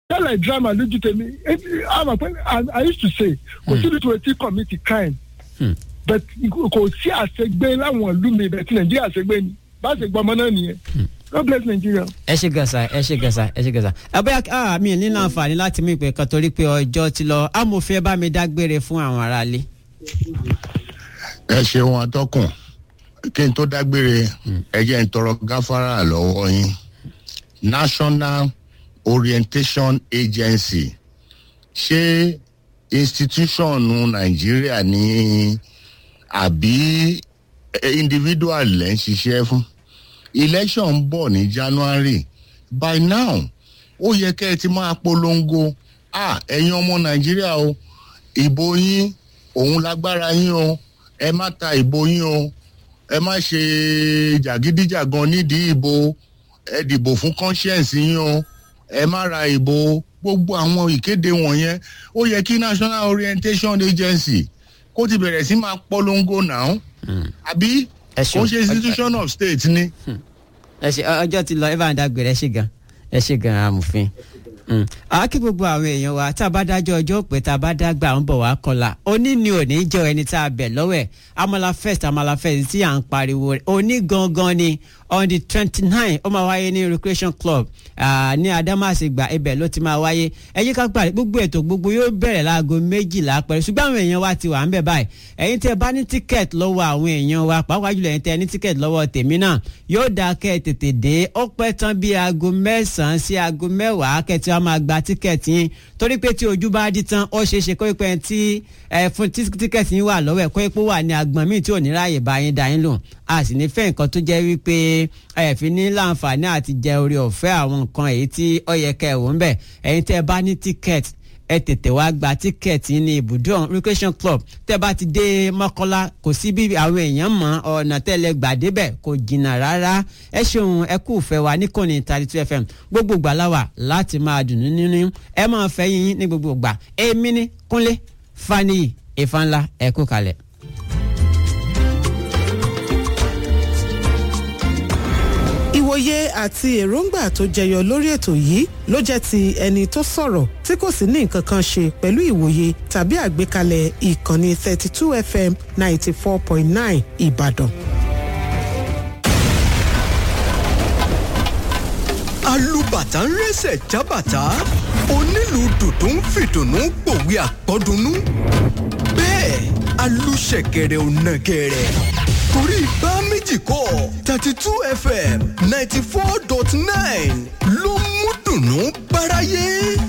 tẹ́lẹ̀ drama lójú tèmi àmọ̀ pé i used to say kò sí nítorí tí commit crime Hmm. but kò sí àṣegbé láwọn ìlú mi bẹ́ẹ̀ tí nàìjíríà àṣegbé ni bá ṣe gbọ́ ọmọ náà nìyẹn god bless nigeria. ẹ ṣe gàṣà ẹ ṣe gàṣà ẹ ṣe gàṣà abẹ́yà ah, mi ní láǹfààní láti mú ìpè kan torí pé ọjọ́ ti lọ amòfin ẹ bá mi dágbére fún àwọn aráalé. ẹ ṣeun atọ́kùn kí n tó dágbére ẹ jẹ́ n tọrọ gáfárà lọ́wọ́ yín national orientation agency ṣé institution nàìjíríà ní àbí eh, individual lẹ́ ń ṣiṣẹ́ fún election ń bọ̀ ní january by now ó yẹ kẹ́ ẹ ti máa polongo ah ẹ̀yin ọmọ nàìjíríà o ìbò yín òun lágbára yín o ẹ má ta ìbò yín o ẹ má ṣe jàgídíjàgan nídìí ìbò ẹ dìbò fún conscience yín o ẹ má ra ìbò gbogbo àwọn ìkéde wọ̀nyẹn ó yẹ kí national orientation agency kó ti bẹ̀rẹ̀ sí máa polongo náà àbí Ẹ ṣeun. kò ṣe institution of state ni. ẹ ṣe ọjọ́ ti lọ ẹ bá ń dágbére ẹ ṣe gan ẹ ṣe gan amòfin. Mm. àá kí gbogbo àwọn èèyàn wa tá a bá dájọ́ ọjọ́ pé tá a bá dágbà ń bọ̀ wá kọlà òní ni òní jẹ́ ẹni tá a bẹ̀ lọ́wọ́ ẹ̀ amala first amala first tí à ń pariwo rẹ̀ òní gangan ni on the twenty nine ó máa wáyé ní recreation club ah, ní adamasingba ibẹ̀ ló ti máa wáyé ẹ yí ká gbàdé gbogbo ètò gbogbo yóò bẹ̀rẹ̀ láago méjìlá pẹ̀lú ṣùgbọ́n àwọn èèyàn wa ti wà ń bẹ̀ báyìí ẹ̀yin tẹ́ bá ní tíkẹ́ẹ̀tì lọ́wọ́ àwọn èèyàn wa pàápàá jùlọ ẹ̀yin tẹ́ ní tíkẹ́ẹ̀tì lọ́wọ́ tèmi náà yóò dáa kẹ́ ẹ tètè dé ó pẹ́ tán bí aago mẹ́sàn-án sí aago mẹ́wàá kẹ́tì wa máa gba tíkẹ́ẹ̀tì yín torí pé tí ojú bá dí tán ó ṣeé ṣe kó pẹ́ tí ẹ fún tí tíkẹ́ẹ̀tì yín wà lọ́wọ́ ẹ̀ kó pé wà ní agbọ̀n míì tí ò ní ráàyè bá yín dá yín lò a sì ní fẹ́ nǹkan tó jẹ́ wípé ẹ fi ní láǹfààní àti jẹ orí ọ̀fẹ́ àwọn nǹkan èyí tí ó yẹ kẹ́ ẹ̀ wò ń bẹ̀ ẹ̀yin tẹ́ ẹ bá ní tíkẹ́ẹ̀tì ẹ tètè wá gba tíkẹ́ẹ̀tì ní ibùdó recreation club tẹ́ bá ti dé mọ́kọ́lá kò sí bí àwọn èèyàn mọ̀ ọ̀nà tẹ́lẹ̀ gbà débẹ̀ kò jìnnà rárá ẹ ṣeun ẹ kú fẹ́ wa níkànnì thirty two fm gbogbo ìgbà láwà láti máa dùn nínú ẹ máa fẹ́ yín ní gbogbo ìgbà èmi ní kúnlé faniyi ìfanla ẹ kú kalẹ̀. ìwòye àti èròǹgbà tó jẹyọ lórí ètò yìí ló jẹ́ ti ẹni tó sọ̀rọ̀ tí kò sì ní nǹkan kan ṣe pẹ̀lú ìwòye tàbí àgbékalẹ̀ ìkànnì 32 fm 94.9 ìbàdàn. alùbàtà ń rẹ́sẹ̀ jábàtà onílù dùdú ń fìdùnnú pòwe àpọ́dúnú bẹ́ẹ̀ alùṣẹ̀kẹ̀rẹ̀ ò nàgẹ̀rẹ̀ torí bá méjì kọ́ thirty two fm ninety four dot nine ló mú dùnnú báráyé.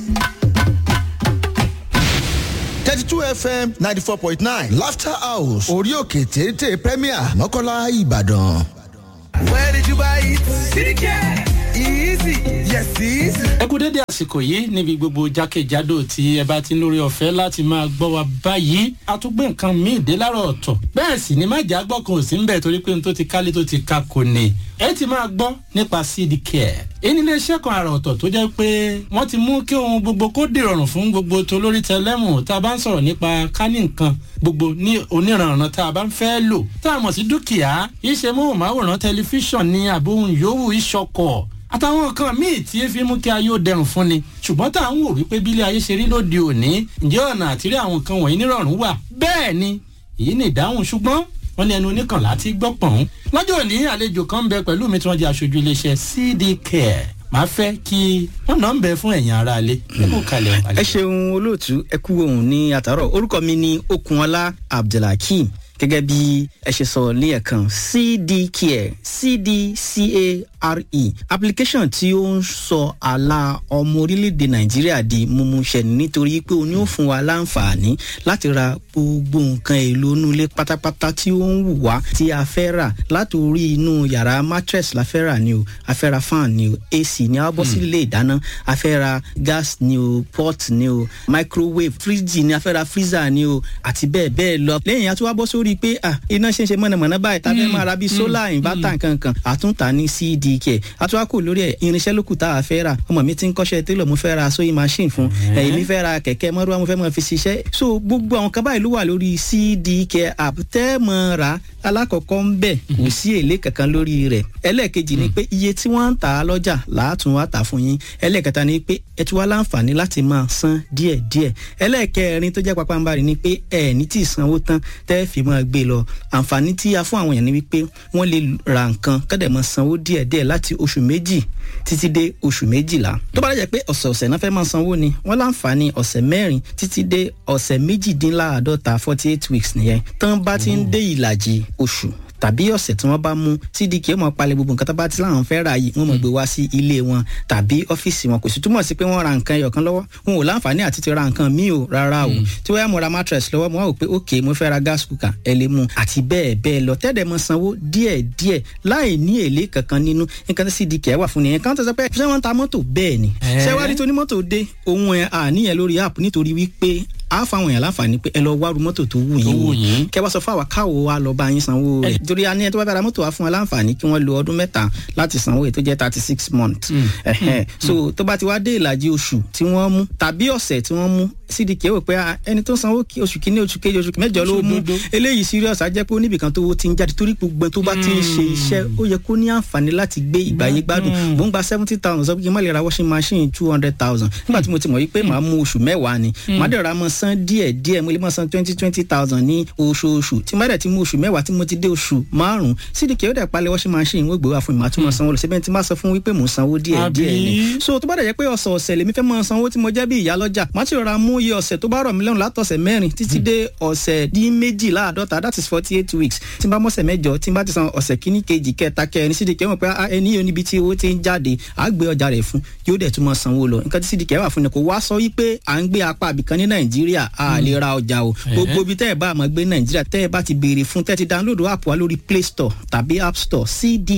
thirty two fm ninety four point nine laughter house orí òkè téńté premier mọ́kànlá ìbàdàn. where did you buy it? cdk easy yes easy. ẹ kú dédé àsìkò yìí níbi gbogbo jákèjádò tí ẹ bá ti ń lórí ọ̀fẹ́ láti máa gbọ́ wa báyìí a tún gbé nǹkan míì dé láàárọ̀ ọ̀tọ̀ bẹ́ẹ̀ sì ni májà gbọ́ kan ò sí ń bẹ̀ torí pé n tó ti kálé tó ti ka kò ní ẹ ti máa gbọ́ nípa cd care èyí ni iléeṣẹ́ kan àrà ọ̀tọ̀ tó jẹ́ pé wọ́n ti mú kí ohun gbogbo kó dìrọ̀rùn fún gbogbo tó lórí tẹlẹ́mù tá a bá ń sọ̀rọ̀ nípa kání nǹkan gbogbo ní oníranran tá a bá ń fẹ́ lò tá a mọ̀ sí dúkìá iṣẹ́ móhùnmáwòrán tẹlifíṣàn ní àbóhùn yòówù ìṣọkọ̀ àtàwọn nǹkan míì tí ẹ fi mú kí ayé ó dẹrùn fún ni ṣùgbọ́n tá à ń wò wípé bílẹ̀ ayé ṣe rí lóde òní ǹjẹ́ ọ̀nà àtìrí àwọn nǹkan wọ̀nyí nírọ̀rùn wà bẹ́ẹ̀ ni èyí ni ìdáhùn ṣùgbọ́n wọ́n ní ẹnu oníkànlá ti gbọ́ pọ̀n. lọ́jọ́ òní àlejò kan ń bẹ pẹ̀lú mi tí wọ́n jẹ́ aṣojú iléeṣẹ́ cd care máa fẹ́ kí wọ́n náà ń bẹ fún ẹ̀yìn ara alẹ́ ẹ kó kalẹ̀ ẹ ṣeun olóòtú ẹ kú ohun ní àtàrọ orúkọ mi ni okunola abdulhakeem gẹ́gẹ́ bí ẹ ṣe sọ ní ẹ̀kan cdcare cdcare application tí ó ń sọ àlà ọmọ orílẹ̀-èdè nàìjíríà di mímúṣẹ nítorí pé o ní ó fún wa láǹfààní láti ra gbogbo nǹkan èlò inú ilé pátápátá tí ó ń wù wá tí a fẹ́ rà láti orí inú yàrá mattress la fẹ́ rà ni o a fẹ́ ra fan ni o ac ni a bọ́ sí ilé ìdáná a fẹ́ ra gas ni o pot ni o microwave fridge ni a fẹ́ ra freezer ni o àti bẹ́ẹ̀ bẹ́ẹ̀ lọ lẹ́yìn a tún wá bọ́ sórí pé ah iná ṣe ń ṣe mọ̀nàmọ́ná báyìí tá a fẹ́ máa ra bíi solar inverter nkankan àtúntà ní cdk àtúwá kò lórí ẹ̀ irinṣẹ́ lókù tá a fẹ́ rà ọmọ mi ti ń kọ́ṣẹ́ télọ̀ mo fẹ́ ra sewing machine fún ẹ̀yìn mi fẹ́ ra kẹ̀kẹ́ mọ́rúwá mo fẹ́ mọ́ fi ṣiṣẹ́ so gbogbo àwọn kan báyìí ló wà lórí cdk app tẹ́ mọ́ ra alákọ̀ọ́kọ́ ń bẹ̀ kò sí èlé kankan lórí rẹ̀ ẹlẹ́ẹ̀kejì ni pé iye tí wọ́n ń tà á lọ́jà làátún wá tà fún yín ẹlẹ́ẹ̀kẹta ni pé ẹ tún wá láǹfààní láti máa san díẹ̀díẹ̀ ẹlẹ́ẹ̀kẹrin tó jẹ́ pápánbarì ni pé ẹ ní tí ì sanwó tán tẹ́ fi máa gbé lọ àǹfààní tí a fún àwọn èèyàn ni wípé wọ́n lè ra nǹkan kọ́dẹ̀ máa sanwó díẹ̀díẹ̀ láti oṣù méjì títí dé oṣù méjìlá tó bá dẹ̀ pé ọ̀sẹ̀ọ̀sẹ̀ náà fẹ́ máa sanwó ni wọ́n láǹfààní ọ̀sẹ̀ mẹ́rin títí dé ọ̀sẹ̀ méjìdínláàádọ́ta forty eight weeks nìyẹn tán bá ti ń dé ìlàjì oṣù tàbí ọ̀sẹ̀ tí wọ́n bá mú cdk ó mọ̀ palẹ̀ gbogbo nǹkan tó bá ti láwọn fẹ́ ra yìí wọ́n mọ̀ gbé wá sí ilé wọn tàbí ọ́fíìsì wọn kò sì túmọ̀ sí pé wọ́n ra nǹkan ẹyọ̀kan lọ́wọ́ wọn ò láǹfààní àti ti ra nǹkan míì o rárá o tí wọ́n yà mo ra mattress lọ́wọ́ mo wá wò pé ok mo fẹ́ ra gas cooker ẹ lè mú àti bẹ́ẹ̀ bẹ́ẹ̀ lọ tẹ́lẹ̀ mọ sanwó díẹ̀ díẹ̀ láì ní èlé kankan nínú nǹkan tí cdk wà fún nìyẹn kan tó sọ pé ṣé wọ́n ń ta mọ́tò bẹ́ẹ̀ ni ṣé wàá rí tó ní mọ́tò dé ohun ẹ̀ àníyàn lórí app nítorí wípé a fáwọn èèyàn láǹfààní pé ẹ lọ wá ru mọ́tò tó wù yín wò kẹ wá sọ fún àwa káwo wa lọ bá yín sanwó rẹ̀ torí a ní ẹ tó bá bára mọ́tò wa fún wa láǹfààní kí wọ́n lo ọdún mẹ́ta láti sanwó èyí tó jẹ́ thirty six months so tó bá ti wá dé ìlàjì oṣù tí wọ́n mú tàbí ọ̀sẹ̀ tí wọ́n mú cdk wò pé ẹni tó sanwó oṣù kínní oṣù kejì oṣù mẹ́jọ ló mú eléyìí serious á jẹ́ pé oníbìkan tó ti ń jáde torí gbogbo tó bá ti ń ṣe iṣẹ́ ó yẹ kó ní àǹfààní láti gbé ìgbàyé gbádùn mò ń gba seventy thousand sọ pé kí n má lè ra washing machine two hundred thousand nígbà tí mo ti mọ̀ yí pé màá mú oṣù mẹ́wàá ni màá dẹ̀ ra mọ́ san díẹ̀ díẹ̀ mo lè mọ́ san twenty twenty thousand ní oṣooṣù tí má dẹ̀ ti mú oṣù mẹ́wàá tí mo ti dé oṣù márùn-ún cdk ó dẹ̀ palẹ̀ washing machine wọ́n gbé wá fún mi màá tún mọ́ sanwó lọ síbẹ̀ tí má sọ fún wípé mò ń sanwó díẹ̀ díẹ̀ ni so tó bá dẹ̀ jẹ́ pé ọ̀sẹ̀ ọ̀sẹ̀ lèmi fẹ́ mọ́ sanwó tí mo jẹ́ bí ìyá lọ́jà má ti rọra mú iye ọ̀sẹ̀ tó bá rọ̀ mí lọ́rùn látọ̀sẹ̀ mẹ́rin títí dé ọ̀sẹ̀ dín méjìláàdọ́ta that is forty eight weeks tí n bá mọ̀sẹ̀ mẹ́jọ tí n bá ti san ọ̀sẹ̀ kíní kejì kẹta kẹrin cdk mọ̀ pé ẹni yóò níbi tí owó ti ń jáde á gbé ọjà rẹ̀ fún yóò dẹ̀ tún mọ́ sanwó lọ nǹkan tí cdk wà fún ni kò wá sọ wípé à ń gbé apá àbìkan ní nàìjíríà a lè ra ọjà o gbogbo ibi tẹ́ ẹ bá àmọ́ gbé nàìjíríà tẹ́ ẹ bá ti béèrè fún tẹ́ ti download app wa lórí play store tàbí app store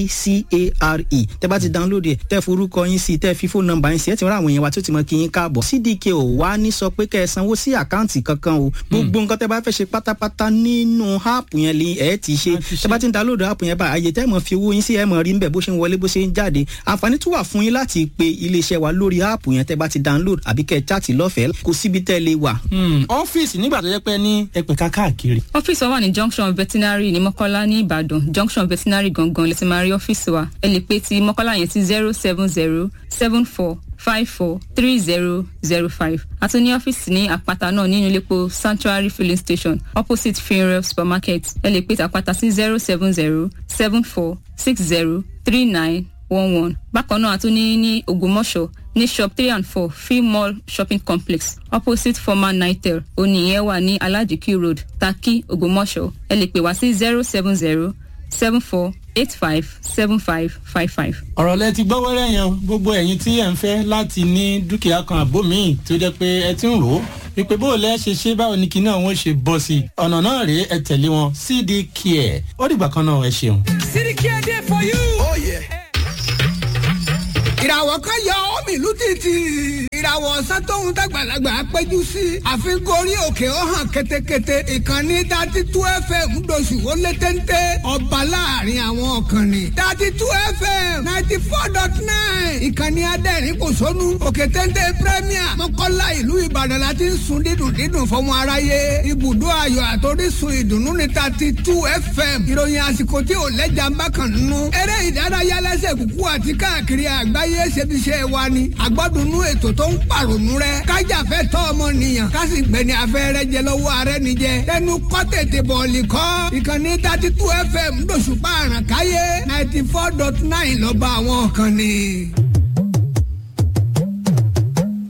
cdcare tẹ́ bá ti download ẹ̀ tẹ́ forúkọ yín sí tẹ́ fi fóònù nọ́mbà yín sí ẹ̀ ti rán àwọn èèyàn wa tó ti mọ kí yín káàbọ̀ cdk ò wá ní sọ pé kẹ́ ẹ sanwó sí àkáǹtì kankan o gbogbo nǹkan tẹ́ bá fẹ́ ṣe pátápátá nínú app yẹn lè ẹ̀ ti ṣe tẹ́ bá ti download app yẹn bá àyè tẹ́ mọ̀ fi owó yín sí ẹ̀ mọ̀ rí ń bẹ̀ bó ṣe ń wọlé bó ṣe ń jáde àǹfààní tún wà fún yín láti pe iléeṣẹ́ wa lórí app yẹn tẹ́ bá ti download àbí kẹ́ ẹ chat lọ́fẹ̀ẹ́ kò síbi tẹ́ lè wà. ọ́fíìsì nígbà tó yẹ pé ní ẹ̀pẹ̀ka káàkiri. ọ́fíìsì wa wà ní junction veterinary ní mọ́kọ́lá ní ìbàdàn junction veterinary gangan lè ti máa rí ọ́fíìsì wa ẹ lè pe ti mọ́kọ́lá yẹn sí zero seven zero seven four five four three zero zero five àti ní ọ́fíìsì ní àpáta náà nínú iléepo sanctuary filling station opposite funeral supermarket ẹ lè pe ti àpáta sí zero seven zero seven four six zero three nine one one bákan náà a tún ní ní ògbómọ̀ṣọ́ ní shop three and four free mall shopping complex opposite former nitel oníyẹn wà ní alajiki road taki ògbómọ̀ṣọ́ ẹ lè pè wá sí zero seven zero seven four eight five seven five five five. ọ̀rọ̀ lẹ ti gbọ́ wẹ́rẹ́ yẹn gbogbo ẹ̀yin tí ẹ̀ ń fẹ́ láti ní dúkìá kan àbó míì tó jẹ́ pé ẹ ti ń rò ó wípé bó o lẹ́ ṣe ṣe báwo ni kinní àwọn ṣe bọ́ sí i ọ̀nà náà rèé ẹ tẹ̀lé wọn cd care ó dìgbà kan náà ẹ ṣeun. cd care dey for you. Oh, yeah ìràwọ̀ kan yọ ọ́mì ìlú títì. ìràwọ̀ ọ̀sán tóun dàgbàlagbà péjú sí. àfikún orí òkè ó hàn ketekete. ìkànnì dati tú fm doṣù ó lé téńté. ọba láàrin àwọn ọ̀kànnì. dati tú fm ninety four dot nine. ìkànnì adẹ́rìn kò sónú. òkè téńté premier mọ́kànlá ìlú ìbàdàn láti ń sun dídùn dídùn fọmọ aráyé. ibùdó ayọ̀ àtòrísun ìdùnnú ní dati tú fm. ìròyìn àsìkò tí ò lẹ́jà ń bá kàn nínú. eré ìdárayá lẹ́sẹ̀ kúkú àti káàkiri àgbáyé ayé ṣebiṣẹ́ wa ni àgbọ́dúnú ètò tó ń pàrònú rẹ kájàfẹ́ tọ́ ọmọnìyàn kásì gbẹ̀ni afẹ́rẹ́ jẹ lọ́wọ́ ààrẹ nìjẹ tẹnu kọ́ tètè bọ̀ọ̀lì kọ́ ìkànnì thirty two fm lóṣùpá àràkáyé ninety four dot nine lọ́ba àwọn kan ni.